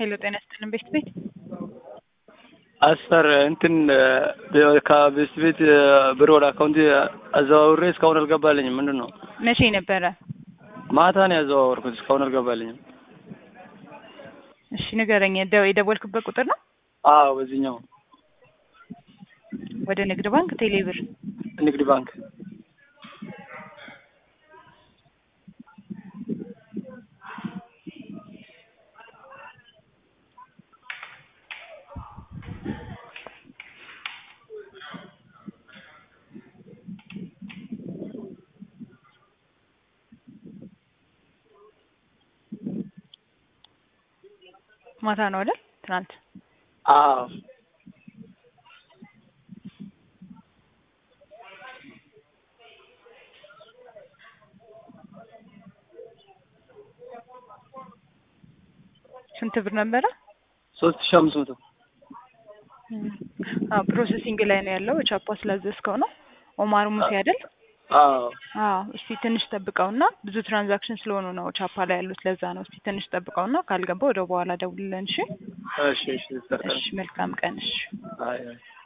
ሄሎ ጤና ይስጥልን ቤት ቤት አስር እንትን ከቤት ቤት ብር ወደ አካውንት አዘዋውሬ እስካሁን አልገባልኝም። ምንድን ነው? መቼ ነበረ? ማታ ነው ያዘዋወርኩት። እስካሁን አልገባልኝም። እሺ ንገረኝ። ደው የደወልክበት ቁጥር ነው? አዎ በዚህኛው ወደ ንግድ ባንክ ቴሌ ብር ንግድ ባንክ ማታ ነው አይደል? ትናንት አዎ ስንት ብር ነበረ? ሶስት ሺህ አምስት መቶ አዎ ፕሮሰሲንግ ላይ ነው ያለው። ቻፓ ስላዘዝከው ነው። ኦማር ሙሴ አይደል? አዎ አዎ እስቲ ትንሽ ጠብቀውና ብዙ ትራንዛክሽን ስለሆኑ ነው ቻፓ ላይ ያሉት። ለዛ ነው። እስቲ ትንሽ ጠብቀውና ካልገባ ወደ በኋላ ደውልልን። እሺ እሺ እሺ እሺ። መልካም ቀን። እሺ አይ አይ